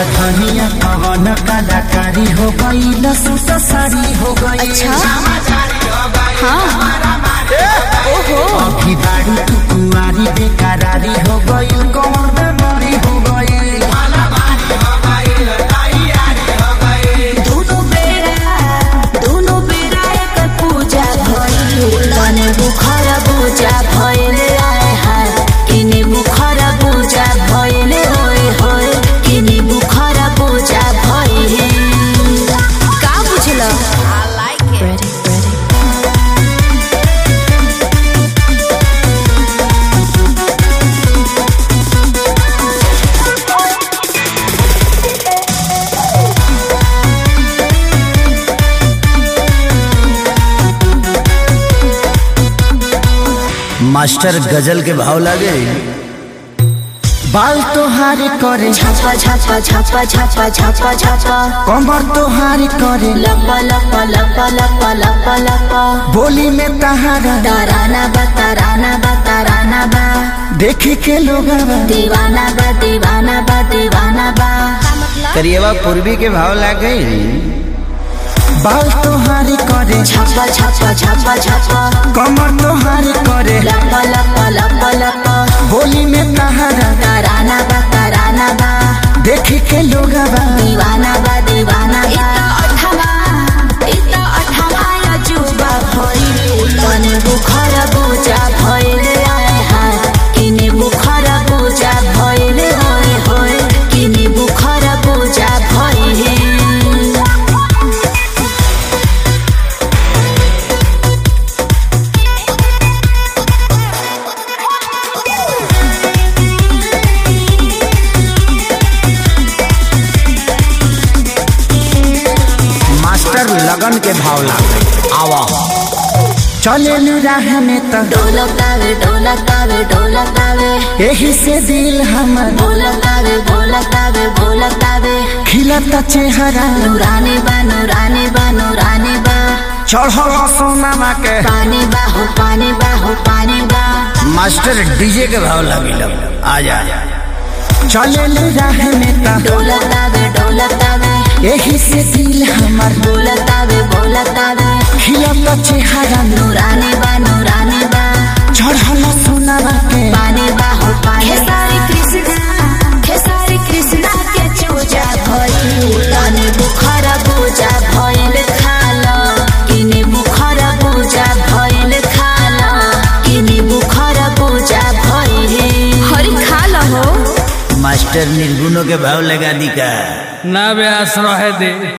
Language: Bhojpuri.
धनिया कवन कलाकारी हो गई लसूस साड़ी हो गई अच्छा हाँ ओहो अभी बाड़ी तू कुआरी बेकरारी हो गई कौन बेमारी हो गई दोनों बेरा दोनों बेरा एक पूजा भइल तने बुखर पूजा भइल आए हाय किने बुखर पूजा भइल होय होय किने बुखर पूजा भइल का बुझल I like it ready ready master गजल के भाव लागे बाल तोहारी करे छापा छापा छापा छापा छापा छापा कमर तोहारी करे लपा लपा लपा लपा लपा लपा बोली में तहारा ताराना बा ताराना बा ताराना बा देखे के लोग दीवाना बा दीवाना बा दीवाना बा करिएवा पूर्वी के भाव लागे बाल तोहारी करे छापा छापा छापा छापा कमर तोहारी करे लपा लपा लपा लपा बोली में तहारा ताराना बा ताराना बा देखे के लोग दीवाना बा दीवाना बा तने बुखर पूजा भइल आए हाय किने बुखर पूजा भइल होय होय किने बुखर पूजा भइल मास्टर लगन के भाव लागे आवा चले राह में तो ढोलकावे ढोलकावे ढोलकावे यही से दिल हमर बोलकावे बोलकावे बोलकावे खिलता चेहरा नूरानी बा नूरानी बा नूरानी बा चढ़ल सोनामा के पानी बा हो पानी बा हो पानी बा मास्टर डीजे के भाव लागे आ जा चले राह में तो ढोलकावे ढोलकावे यही से दिल हमर बोलकावे बोलकावे खिलता चेहरा नूरानी बा नूरानी बा चढ़ल सोनामा के पानी बा हो पानी खेसारी कृष्णा खेसारी कृष्णा के चूजा भइल तने बुखर पूजा भइल खाल किने बुखर पूजा भइल खाल किने बुखर पूजा भइल हरि खाल हो मास्टर निर्गुणों के भाव लगा दी का ना व्यास रहे दे